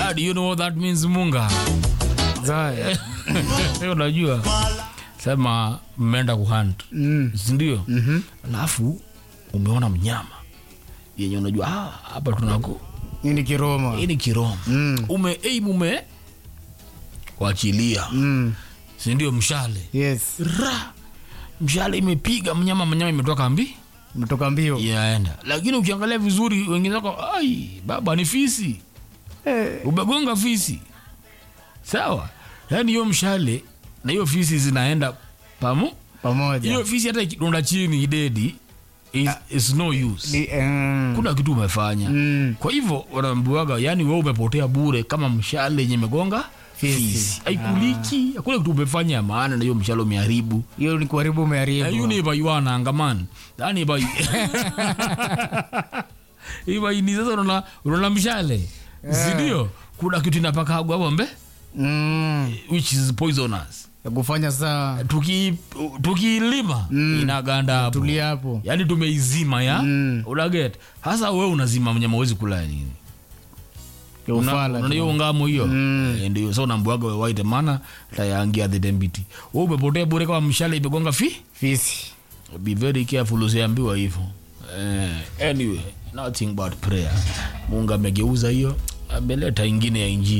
Dad, you know what that means munga Zaya. unajua sema mmeenda kuhunt Mm. sindio Mhm. alafu umeona mnyama yenye unajua "Ah, hapa tunako Hii ni Kiroma. hii ni kiroma Mm. ume aim ume wachilia Mm. sindio mshale Yes. ra mshale imepiga mnyama mnyama imetoka mbi Mtoka mbio. yaenda lakini ukiangalia vizuri wengine wako ai baba ni fisi Eh. umegonga fisi sawa yaani hiyo mshale na hiyo fisi zinaenda pamo Pamoja. hiyo fisi hata ikidonda chini idedi is, is no use Ni- mm. kuna kitu umefanya Mm. kwa hivyo wanaambiwaga yani wewe umepotea bure kama mshale yenye imegonga Fisi. fisi aikuliki hakuna kitu umefanya ya maana na hiyo mshale umeharibu Hiyo ni kuharibu umeharibu. ayu ni baiwana angaman yani bai ibaini sasa unaona unaona mshale sindio kuna kitu inapakagwa hapo mbe Mm. which is poisonous Ya kufanya saa tuki tukilima Mm. inaganda hapo tulia hapo. yaani tumeizima ya Mm. unaget hasa we unazima mnyama wezi kula ya nini Ya ufala. Una- hiyo ngamo hiyo Mm. Eh, ndio so nambuaga waite mana tayangia the dembiti we umepotea bure kama mshale imegonga fi Fisi. be very careful usiambiwa hivyo eh, anyway nothing but prayer mungu amegeuza hiyo ameleta ingine ya injili